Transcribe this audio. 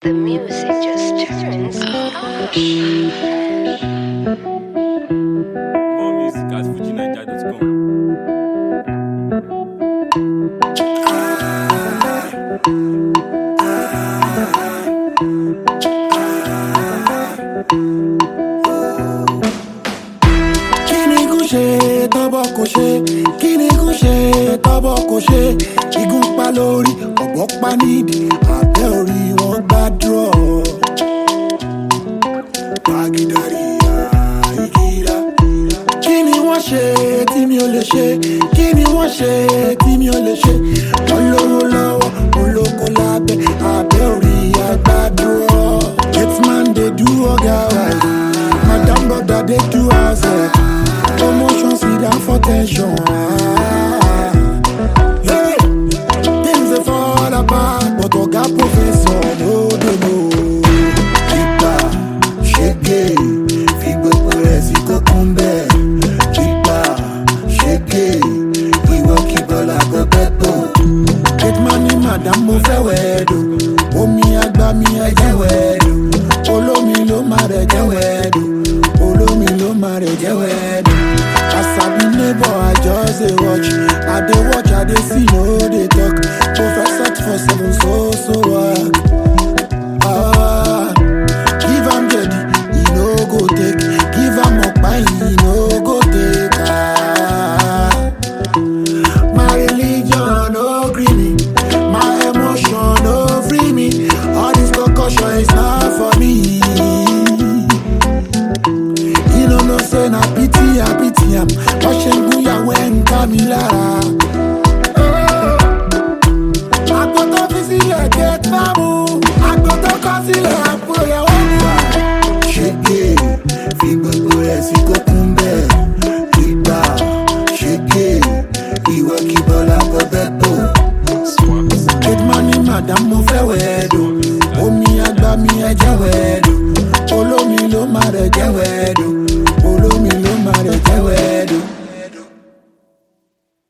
The music just turns up. More music at FujiNiger.com. kíni kò ṣe tọ́bọ̀ kò ṣe kíni kò ṣe tọ́bọ̀ kò ṣe igun pa lórí ọ̀gbọ́n pa nídìí abẹ́ orí wọn gbàdúrà. Pàgídàrí àìkíra. Kí ni wọ́n ṣe tí mi ò lè ṣe? Kí ni wọ́n ṣe tí mi ò lè ṣe? Wọ́n lówó lọ́wọ́, mo lóko lábẹ́, abẹ́ orí àgbàdúrà. Getman dey do ọ̀gá right, madam brother dey do house help. Promotion sit down for tension. Ah. Hey, things dey fall apart, but ọ̀gá professor no dey know. Ìgbà ṣége fi gbogbo rẹ̀ sí kókún bẹ́ẹ̀. Ìgbà ṣége ìwọ kí bọ́lá gbọ́gbẹ́ tó. Gateman ní madam mo fẹ́ wẹ̀ẹ́dò. Omi àgbà mi ẹ̀jẹ̀ wẹ̀ẹ́dò. Olómi ló máa rẹ̀ jẹ́ wẹ̀ẹ́dò. Olómi ló máa rẹ̀ jẹ́ wẹ̀ẹ́dò. As I be neighbor, I just dey watch. I dey watch, I dey see, no dey talk. Professor for seven, so so work. Ah, give am jedi, e no go take. Give am ọ̀pá, e no go take. Ah, my religion no gree me, my emotion no free me. All this concussion is not for me. You no know say na pity I pity am. Wọ́n ṣe ń gúnyàwó ẹ̀ ń ká mi lára. Àgbo tó fi sílẹ̀ gate fáàmù. Àgbo tó kọ́ sílẹ̀ àpò ìyàwó mi wà. Ṣége fi gbogbo rẹ̀ sí kókún bẹ́ẹ̀. Ìgbà ṣége ìwọ kí Bọ́lá gbọ́bẹ́ tó. Gateman ní madam mo fẹ́ wẹ̀ẹ́dò. Omi àgbà mi ẹ̀jẹ̀ wẹ̀ẹ́dò. Olómi ló máa rẹ̀ jẹ́ wẹ̀ẹ́dò.